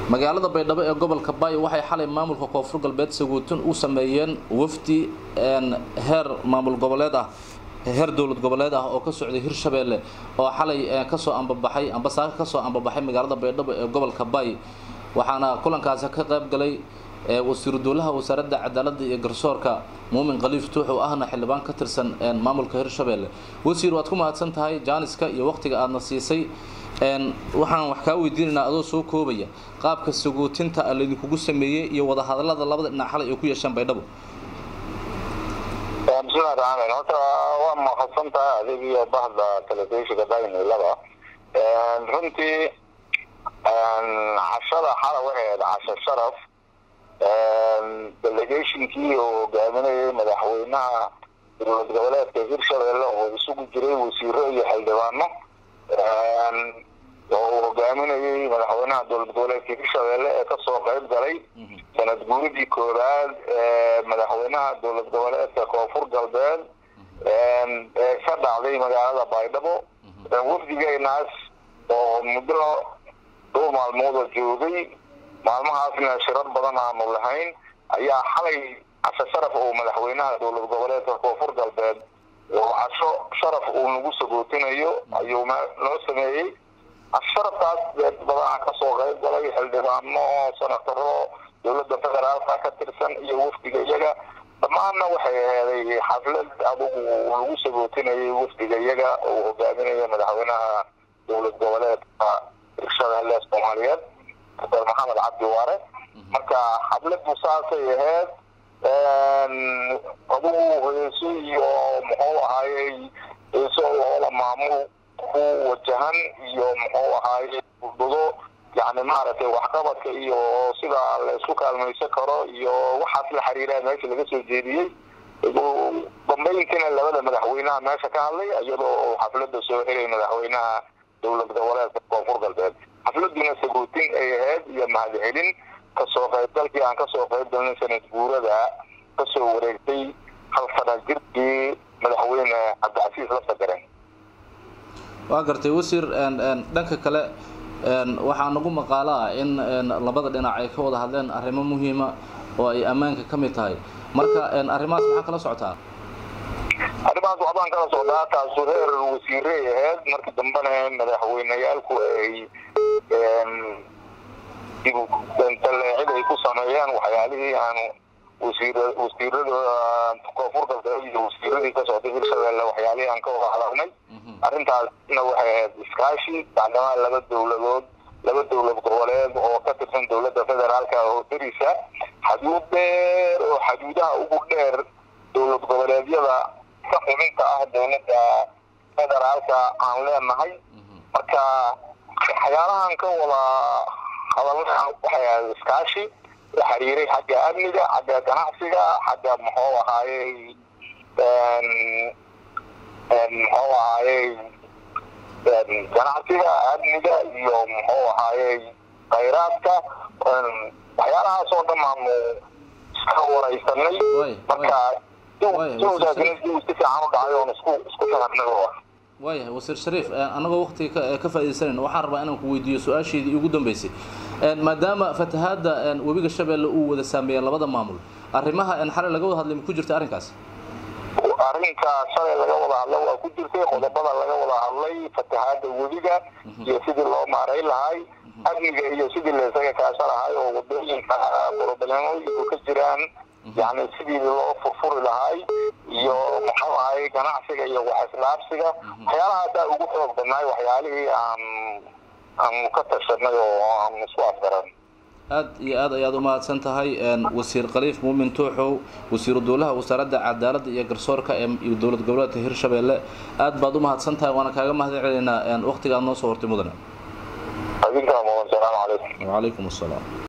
magaalada baydhabo ee gobolka baayo waxay xalay maamulka koonfur galbeed saguutin u sameeyeen wafdi heer maamul goboleed ah heer dowlad goboleed ah oo ka socday hirshabeelle oo xalay kasoo ambabaxay ambasaaka kasoo ambabaxay magaalada baydhabo ee gobolka baay waxaana kulankaasi ka qayb galay wasiiru dowlaha wasaaradda cadaaladda iyo garsoorka muumin khaliif tuux oo ahna xildhibaan ka tirsan maamulka hirshabeelle wasiir waad ku mahadsan tahay jaaniska iyo waqtiga aadna siisay waxaan wax kaa weydiinaynaa adoo soo koobaya qaabka saguutinta laydinkugu sameeyey iyo wadahadalada labada dhinac xalay ay ku yeesheen baydhabo bismillahi raxmaan horta waa mahadsan tahay adig iyo bahda telefishinka daynilada runtii cashada xala waxay ahayd casho sharaf delegationkii oo hogaaminayay madaxweynaha dowlad goboleedka hirshabelle oo isugu jiray wasiiro iyo xildhibaano oo uu hogaaminayay madaxweynaha dowlad goboleedka hirshabelle ee kasoo qayb galay sanad guuridii koowaad ee madaxweynaha dowlad goboleedka koonfur galbeed ee ka dhacday magaalada baydhabo wafdigeenaas oo muddo dhowr maalmooda joogay maalmahaasna shirar badan aanu lahayn ayaa xalay casho sharaf oo madaxweynaha dowlad goboleedka koonfur galbeed oo casho sharaf uu nagu sagootinayo ayuu noo sameeyey casho sharafkaas dad badanaa kasoo qayb galay xildhibaano senataro dowladda federaalka ka tirsan iyo wafdiga iyaga dhammaanna waxay aheeday xaflad adugu lagu sagootinayay wafdiga iyaga oo hogaaminaya madaxweynaha dowlad goboleedka hirshabelle soomaaliyeed dr maxamed cabdi waare marka xafladu saasay ahayd adugu heeso iyo muxuu ahaayey heeso loola maamul ku wajahan iyo muxuu ahaayey budado yani maaragtay waxqabadka iyo sida la isku kaalmaysan karo iyo waxaas la xiriiraa meesha laga soo jeediyey dambeyntiina labada madaxweynaha meesha ka hadlay iyadoo xaflada soo helay madaxweynaha dowlad goboleedka koonfur galbeed xafladuna sagootin ay ahayd iyo mahadcelin kasoo qaybgalkii aan kasoo qayb galnay sanad guurada kasoo wareegtay hal sana jirkii madaxweyne cabdicasiis la sagareen waa gartay wasiir dhanka kale waxaa nagu maqaalo ah in labada dhinac ay ka wada hadleen arrimo muhiima oo ay ammaanka ka mid tahay marka arrimahaas maxaa kala socotaa arrimahaas waxbaan kala socdaa taasu heer wasiiray ahayd markii dambena madaxweyneyaalku ay daleecid ay ku sameeyeen waxyaalihii aanu wasiir wasiirada koonfur galbeed iyo wasiiradii ka socday hirshabelle waxyaalihii aan ka wada hadalnay arrintaasna waxay ahayd iskaashi bacdamaa laba dowladood laba dowlad goboleed oo ka tirsan dowladda federaalka oo darisa xaduud dheer oo xaduudaha ugu dheer dowlad goboleedyada ka xubinta ah dowladda federaalka aan leenahay marka waxyaalahan ka wada hadalna waxay ahayd iskaashi la xiriiray xagga amniga xagga ganacsiga xagga muxuu ahaayey muxuu ahaayey ganacsiga amniga iyo muxuu ahaayey khayraadka waxyaalahaas oo dhan aanu iska waraysanay marka si fiican u dhacay oon isku isku fahamnay waayahay wasiir shariif annagoo waqtiga ka faa'iidaysanayna waxaan rabaa inaan ku weydiiyo su-aasheedii ugu dambeysay maadaama fatahaadda webiga shabeelle uu wada saameeyeen labada maamul arrimaha xalay laga wada hadlay ma ku jirta arrinkaas arrinka shalay laga wada hadla waa ku jirtay qodobada laga wada hadlay fatahaada webiga iyo sidii loo maaray lahay amniga iyo sidii laysaga kaasha lahay oo wadooyinka borobalemooyinku ka jiraan yani sidii loo furfuri lahay iyo muxuu ahay ganacsiga iyo waxislaabsiga waxyaalahaasaa ugu xoog badnaay waxyaalihii aan aanu ka tashanay oo aan isku afgaran aad iyo aad ayaad u mahadsan tahay wasiir khaliif muumin tuuxow wasiiru dowlaha wasaaradda cadaaladda iyo garsoorka ee dowlad goboleedka hirshabelle aad baad u mahadsan tahay waana kaaga mahad celinaynaa waqtigaad noo soo hortay mudane adinkaa mudan salaamu calaykum wacalaykum asalaam